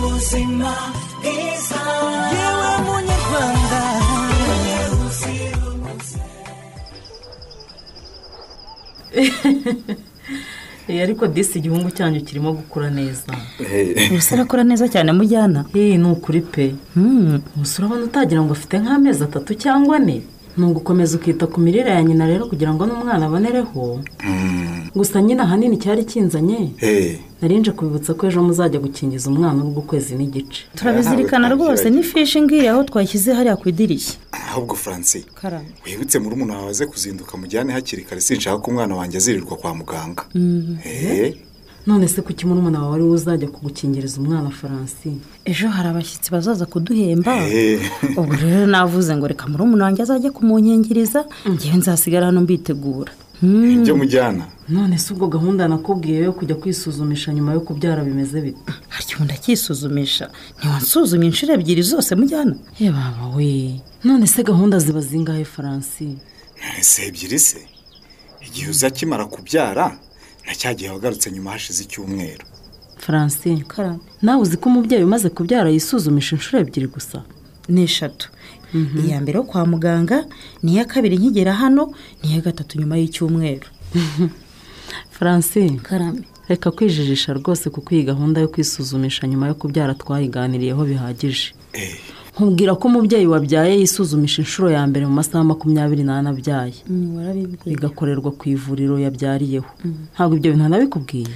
muzima bwiza yewe munyarwanda Eh, ariko disi igihungu cyanyu kirimo gukura neza ubuse arakora neza cyane mujyana hehe ni ukuri pe umusore urabona utagira ngo afite nk'amezi atatu cyangwa ane ni ugukomeza ukita ku mirire ya nyina rero kugira ngo n'umwana abonereho gusa nyine ahanini cyari kinzanye narinje kubibutsa ko ejo muzajya gukingiza umwana w'ukwezi n'igice turabizirikana rwose n'ifishi ngiye aho twashyize hariya ku idirishya ahubwo francis karame wibutse muri umuntu wawe aze kuzinduka mujyane hakiri kare sinshaka ko umwana wanjye azirirwa kwa muganga Eh, none se kuki murumuna wawe ariwe uzajya kugukingiriza umwana faransi ejo hari abashyitsi bazaza kuduhemba eh. ubu rero navuze ngo reka muri wanjye azajye kumunkingiriza ngewe nzasigara hano mbitegura ibyo mujyana none se ubwo gahunda nakubwiye yo kujya kwisuzumisha nyuma yo kubyara bimeze bite harya ubu ndakisuzumisha ntiwansuzumye inshuro ebyiri zose mujyana baba we none se gahunda ziba zingahe faransi si ebyiri se igihe uza akimara kubyara na cya gihe wagarutse nyuma hashize icyumweru faransi karame nawe uzi ko umubyeyi umaze kubyara yisuzumisha inshuro ebyiri gusa ni eshatu iya mbere yo kwa muganga n'iya kabiri nkigera hano n'iya gatatu nyuma y'icyumweru faransi karame reka kwijijisha rwose kuko iyi gahunda yo kwisuzumisha nyuma yo kubyara twayiganiriyeho bihagije Eh, nkubwira ko umubyeyi wabyaye yisuzumisha inshuro ya mbere mu masaha makumyabiri n'ane abyaye warabibwiye bigakorerwa ku ivuriro yabyariyeho ntabwo ibyo bintu nabikubwiye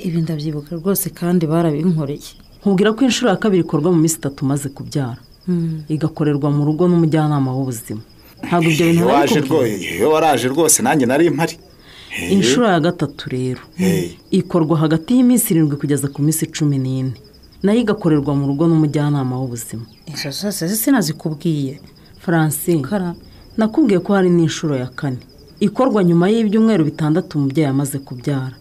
ibi ndabyibuka rwose kandi barabinkoreye nkubwira ko inshuro ya kabiri ikorwa mu minsi itatu umaze kubyara igakorerwa mu rugo n'umujyanama w'ubuzima ntabwo ibyo bintu iyo waje nabikubwiye rwo- iyo waraje rwose nanjye nari mpari Eh, inshuro ya gatatu rero Eh. ikorwa hagati y'iminsi irindwi kugeza ku minsi cumi n'ine nayo igakorerwa mu rugo n'umujyanama w'ubuzima izo zose sinazikubwiye francine karame nakubwiye ko hari n'inshuro ya kane ikorwa nyuma y'ibyumweru bitandatu umubyeyi amaze kubyara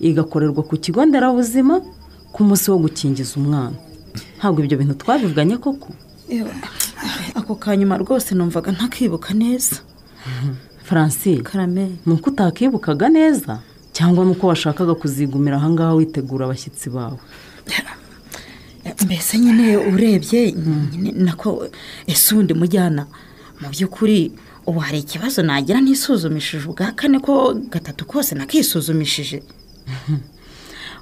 igakorerwa ku kigo nderabuzima ku munsi wo gukingiza umwana ntabwo ibyo bintu twabivuganye koko ako kanyuma rwose numvaga ntakibuka neza francine karame ni uko utakibukaga neza cyangwa ni uko washakaga kuzigumira ahangaha witegura abashyitsi bawe mbese nyine urebye nyine nako ese undi mujyana mu by'ukuri ubu hari ikibazo nagira nisuzumishije ubwa kane ko gatatu kose nakisuzumishije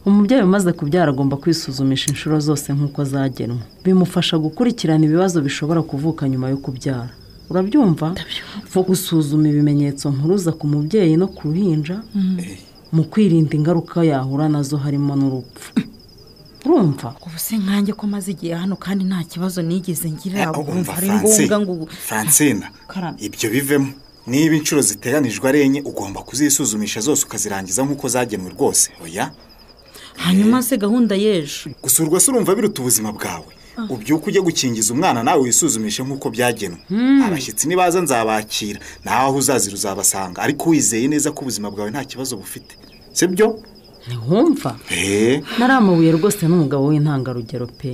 umubyeyi umaze kubyara agomba kwisuzumisha inshuro zose nk'uko zagenwe bimufasha gukurikirana ibibazo bishobora kuvuka nyuma yo kubyara urabyumva nko gusuzuma ibimenyetso mpuruza ku mubyeyi no ku ruhinja mu kwirinda ingaruka yahura nazo harimo n'urupfu urumva ubu se nkanjye ko maze igihe hano kandi nta kibazo nigeze ngira eh, wumva ari Francis, ngombwa ngo francina Karame. ibyo bivemo niba inshuro ziteganijwe ari enye ugomba kuzisuzumisha zose ukazirangiza nk'uko zagenwe rwose oya hanyuma se gahunda y'ejo gusurwa se urumva biruta ubuzima bwawe ubyuka ujye gukingiza umwana nawe wisuzumishe nk'uko byagenwe abashyitsi nibaza nzabakira nawe aho uzazira uzabasanga ariko wizeye neza ko ubuzima bwawe nta kibazo bufite si byo ntiwumva eee nari amabuye rwose n'umugabo w'intangarugero pe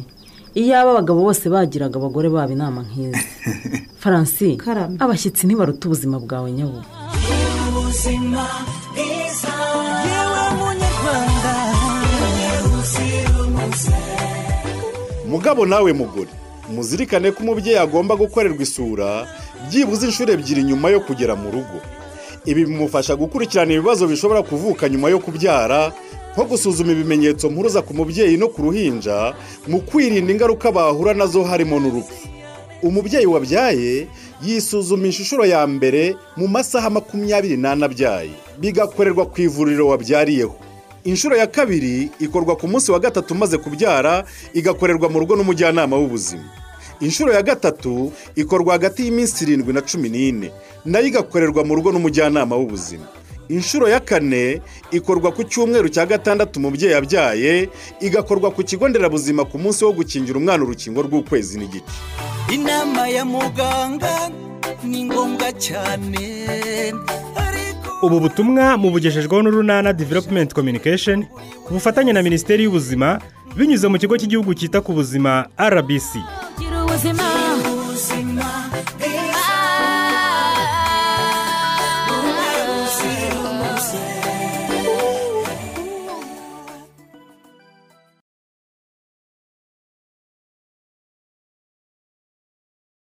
iyaba abagabo bose bagiraga abagore babo inama nk'izi faransi Karame. abashyitsi ntibaruta ubuzima bwawe nyabubu ubuzima bwiza yewe munyarwanda mugabo nawe mugore muzirikane ko umubyeyi agomba gukorerwa isura byibuze inshuro ebyiri nyuma yo kugera mu rugo ibi bimufasha gukurikirana ibibazo bishobora kuvuka nyuma yo kubyara nko gusuzuma ibimenyetso mpuruza ku mubyeyi no ku ruhinja mu kwirinda ingaruka bahura nazo harimo n'urupfu umubyeyi wabyaye yisuzumisha inshuro ya mbere mu masaha makumyabiri n'ane abyaye bigakorerwa ku ivuriro wabyariyeho inshuro ya kabiri ikorwa ku munsi wa gatatu umaze kubyara igakorerwa mu rugo n'umujyanama w'ubuzima inshuro ya gatatu ikorwa hagati y'iminsi irindwi na cumi n'ine nayo igakorerwa mu rugo n'umujyanama w'ubuzima inshuro ya kane ikorwa ku cyumweru cya gatandatu umubyeyi yabyaye igakorwa ku kigo nderabuzima ku munsi wo gukingira umwana urukingo rw'ukwezi n'igice inama ya muganga ni ngombwa cyane ariko ubu butumwa mubugejejweho n'urunana development communication ku bufatanye na minisiteri y'ubuzima binyuze mu kigo cy'igihugu cyita ku buzima rbc gira ubuzima